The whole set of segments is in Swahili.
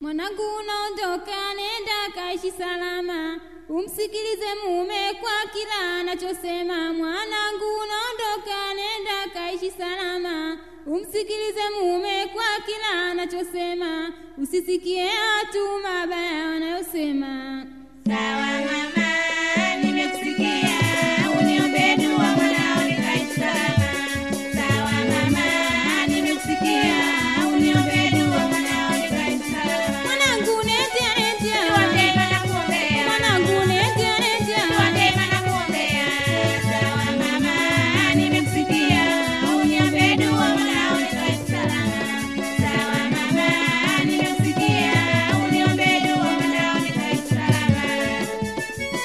Mwanangu unaondoka, nenda kaishi salama, umsikilize mume kwa kila anachosema. Mwanangu unaondoka, nenda kaishi salama, umsikilize mume kwa kila anachosema, usisikie watu mabaya wanayosema. Sawa mama, nimekusikia. Uniombee dua mwanao nikaishi salama. Sawa mama, nimekusikia. Uniombee dua mwanao nikaishi salama. Mwanangu nenda, nenda, Dua njema nakuombea. mwanangu nenda, nenda. Dua njema nakuombea. Sawa mama, nimekusikia. Uniombee dua mwanao nikaishi salama. Sawa mama, nimekusikia. Uniombee dua mwanao nikaishi salama.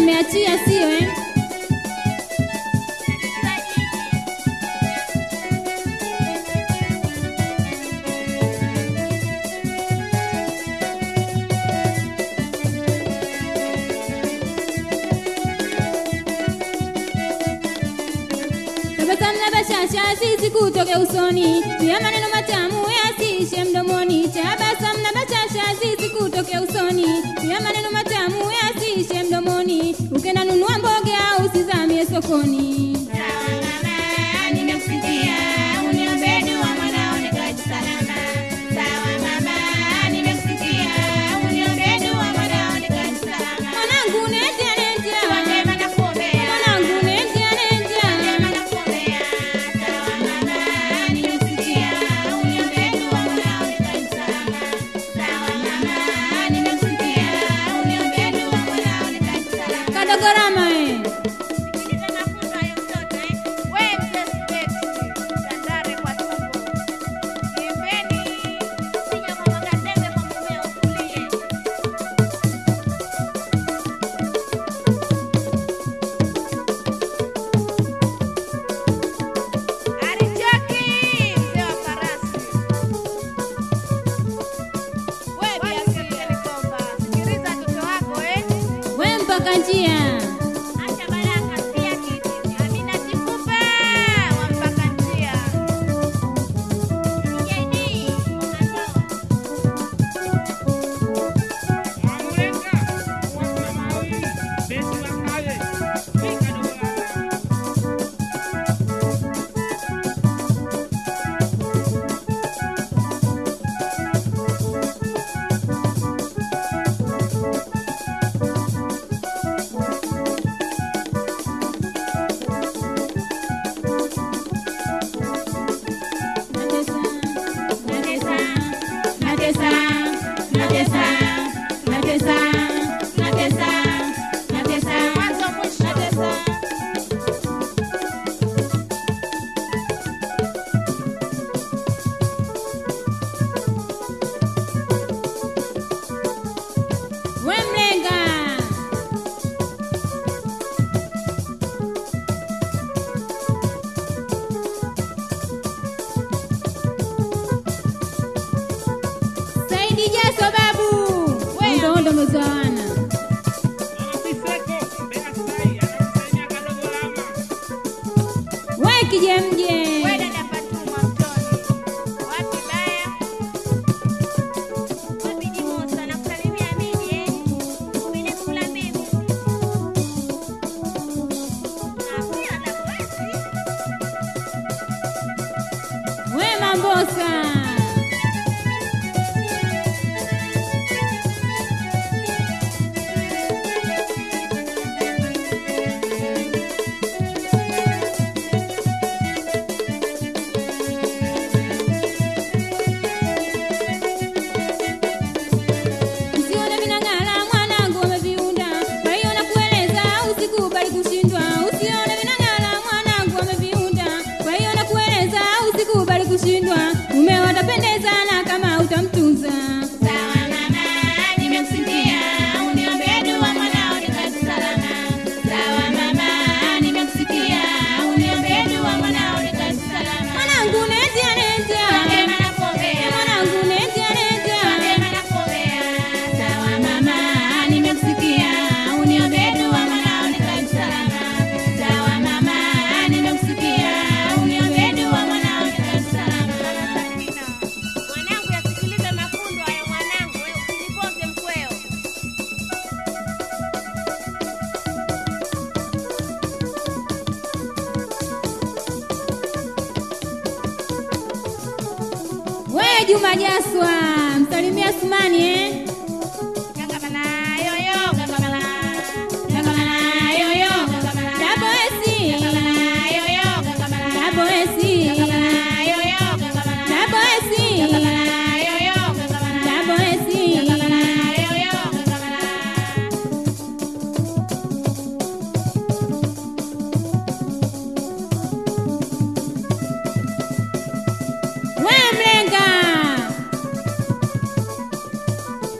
nimeachia sio eh? Tabasamu na bashasha zisikutoke usoni, pia maneno matamu yasiishe mdomoni. Tabasamu na bashasha zisikutoke usoni, pia maneno matamu yasiishe mdomoni. Ukenda nunua mboga usizamie sokoni. Sawa mama, nimekusikia. Uniombee dua mwanao nikae salama. Sawa mama, nimekusikia. Uniombee dua mwanao nikae salama. Mwanangu neja neja, Wema nakuombea. mwanangu neja neja. Wema nakuombea. Sawa mama, nimekusikia. Uniombee dua mwanao nikae salama. Sawa mama, nimekusikia. Uniombee dua mwanao nikae salama. Kadogorama eh. Sikiliza mafunzo hayo mtoto, eh. Wewe mzee Sibeti, Tandare kwa tumbo. Kiembeni, sinya kwa magatenge kwa mumeo utulie. Arichoki, mzee wa farasi. Wewe Biasi Likomba, sikiliza mtoto wako, eh. We mpaka njia. Acha baraka sia kiti. Amina Chikupa wa mpaka njia. JD, unatoa. Wamlenga wakuna mawi besi wakawe wika dogorama Natesa, natesa, natesa, natesa, natesa, natesa, Mwanzo mwisho. natesa. We mlenga. Saidi Jaso babu. We. Ndo ndo mzoana. Mama Siseko Mbeya Sai anakusalimia kadogorama We kijemje. Wewe dada Fatuma Mtoni. Wapi baya? Wapi Jimosa? Nakusalimia mimi, eh. Mimi kula mimi. Na pia na kwesi. We mambosa. Usione vinang'ala mwanangu wameviunda, kwa hiyo nakueleza usikubali kushindwa. Usione vinang'ala mwanangu wameviunda, kwa hiyo nakueleza usikubali kushindwa. Mume watapendezana kama utamtunza. Sawa mama, nimekusikia. Uniombee dua mwanao nikae salama. Sawa mama, nimekusikia. Uniombee dua mwanao nikae salama. Mwanangu neja neja, Wema nakuombea. mwanangu neja neja. Wema nakuombea. Sawa mama, nimekusikia. Uniombee dua mwanao nikae salama. Sawa mama, nimekusikia. Uniombee dua mwanao nikae salama. Mwanangu yasikilize mafundo hayo mwanangu, wewe usinipoze mkweo. We Juma Jaswa, msalimia Sumani eh? Gagamala, yoyo, gagamala. Gagamala, yoyo, gagamala. Dabo esi, Gagamala, yoyo, gagamala. dabo esi, Gagamala, yoyo, gagamala. dabo esi, Gagamala, yoyo, gagamala. dabo esi. Gagamala, yoyo, gagamala. We mlenga.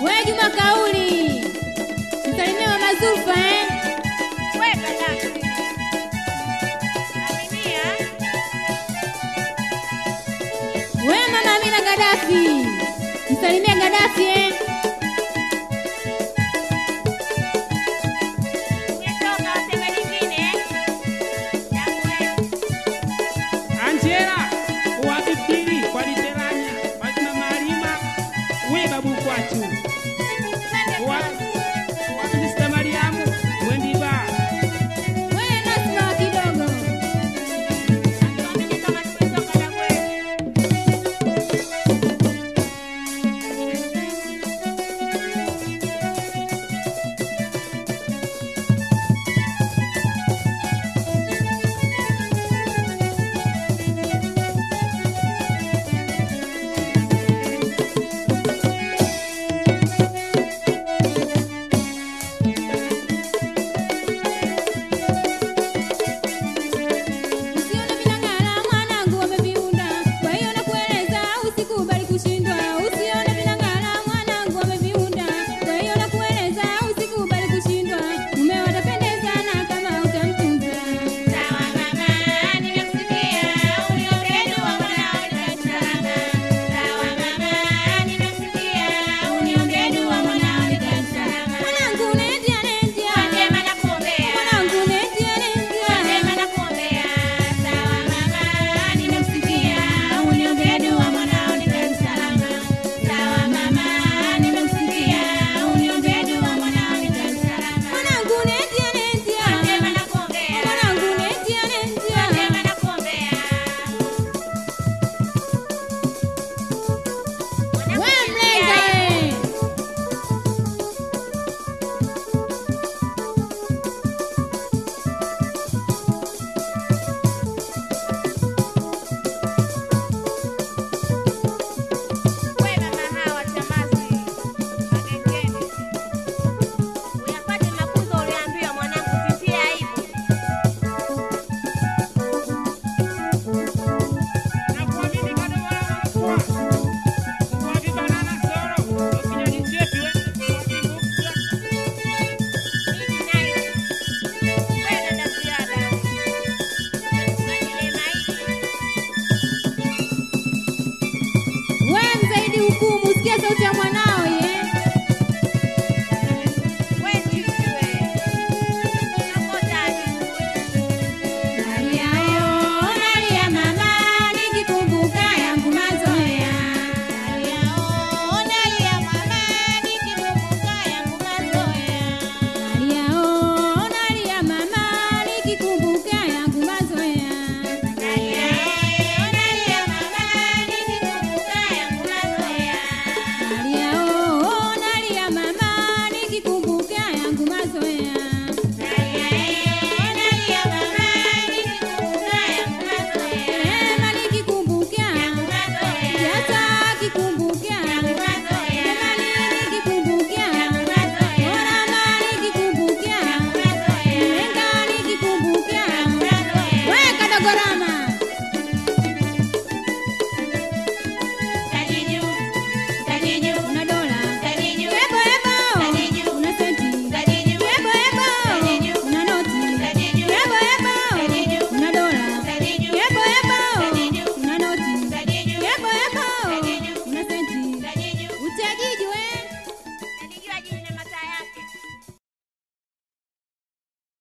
We Juma Kauli, msalimie mama Zulfa eh? Weka dasi. Aminia. We mama Amina Gaddafi, msalimie Gaddafi eh?